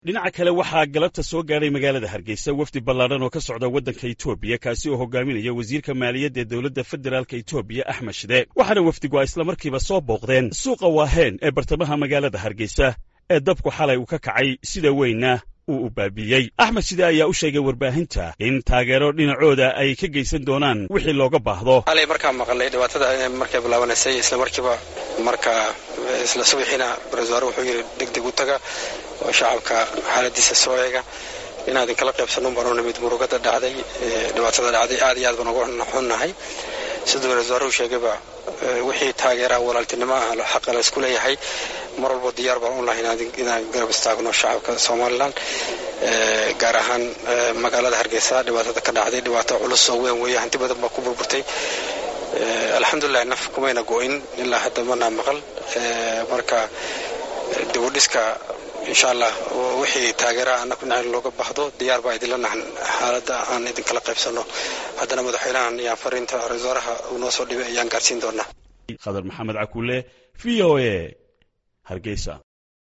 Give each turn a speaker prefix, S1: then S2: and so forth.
S1: dhinaca kale waxaa galabta soo gaadhay magaalada hargeysa wafdi ballaadhan oo ka socda waddanka etoobiya kaasi oo hogaaminaya wasiirka maaliyadda ee dowladda federaalk etoobiya axmed shide waxaana wafdigu ay islamarkiiba soo booqdeen suuqa waaheen ee bartamaha magaalada hargeysa ee dabku xalay uu ka kacay sida weynna uu u baabiiyey axmed shide ayaa u sheegay warbaahinta in taageero dhinacooda ay ka geysan doonaan wixii looga baahdo
S2: alay markaan maqalnay dhibaatada markay bilaabanaysay isla markiiba marka isla subaxiina ra-isul wuxuu yidhi degdeg u taga oo shacabka xaaladiisa soo eega inaan idinkala qaybsanno baanu nimid murugada dhacday dhibaatada dhacday aad iyo aad baan uga xunnahay siduu ra-isul wasaruhu sheegayba wixii taageeraa walaaltinimo ah xaqa la isku leeyahay mar walba diyaar baan u lahay inaan garab istaagno shacabka somalilan gaar ahaan magaalada hargeysa dhibaatada ka dhacday dhibaato culus oo weyn weeye hanti badan baa ku burburtay alxamdulilah naf kumayna go-in ilaa hadda manaa maqal marka dibudhiska insha allah wixii taageera anaku dhinac looga baahdo diyaar baa idinla nahan xaaladda aan idinkala qaybsanno haddana madaxweynahan iyaan fariinta ra-isul wasaaraha uu noo soo dhibay ayaan gaarsiin doonaa
S1: khadar maxamed cakuule v o a hargeysa